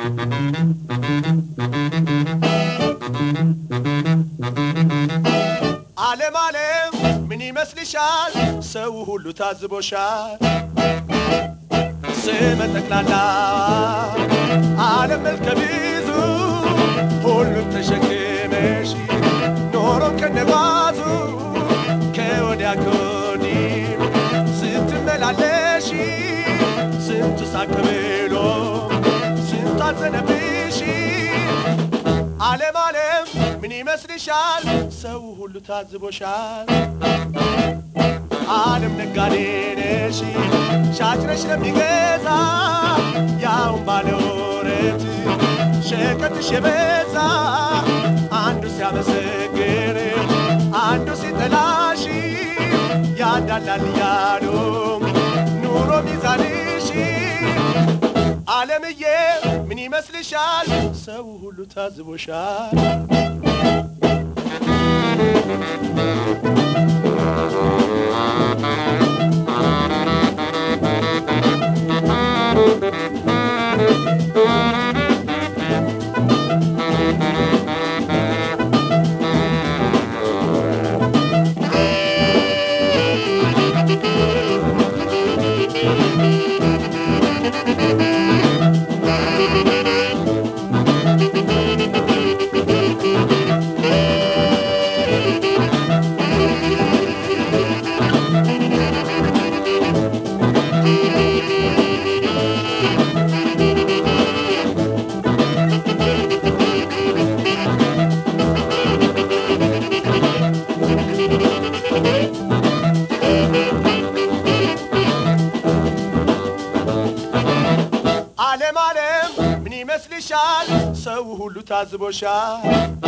ዓለም ዓለም ምን ይመስልሻል? ሰው ሁሉ ታዝቦሻል። ስመ ጠቅላላ ዓለም መልከ ብዙ ሁሉም ተሸክመሽ ኖሮም ከነጓዙ ከወዲያ ከወዲህ ስትመላለሽ ስንቱ ሳቅ ብሎ ስንቱ አዘነብሽ። ዓለም ዓለም ምን ይመስልሻል? ሰው ሁሉ ታዝቦሻል። ዓለም ነጋዴ ነሽ ሻጭ ነሽ ለሚገዛ ያውን ባለ ወረት ሸቀጥሽ የበዛ አንዱ ሲያመሰግን አንዱ ሲጠላሽ ያዳላል እያሉ ኑሮ ሚዛንሽ ዓለምዬ ምን ይመስልሻል? ሰው ሁሉ ታዝቦሻል። ዓለም ዓለም ምን ይመስልሻል? ሰው ሁሉ ታዝቦሻል።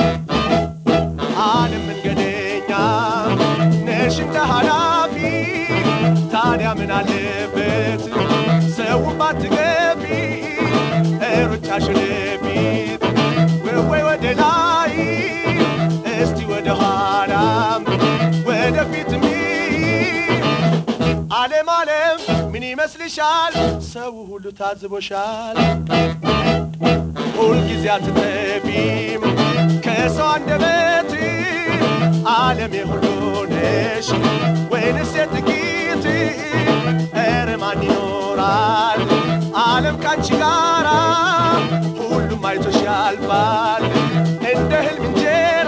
ዓለም መንገደኛ ነሽ እንደ ኃላፊ ታዲያ ምን አለበት ሰው ባትገቢ ሩጫሽን ፊት ወይ ወደ ላይ እስቲ ወደ ኋላም ወደ ፊትም ዓለም ዓለም ምን ይመስልሻል? ሰው ሁሉ ታዝቦሻል። ሁልጊዜ አትጠቢም ከሰው አንደበት ዓለም የሁሉ ነሽ ወይንስ የጥቂት? ኧረ ማን ይኖራል ዓለም ካንቺ ጋራ? ሁሉም አይቶሽ ያልፋል እንደ ህልም እንጀራ።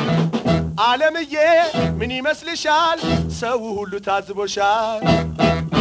ዓለምዬ ምን ይመስልሻል? ሰው ሁሉ ታዝቦሻል።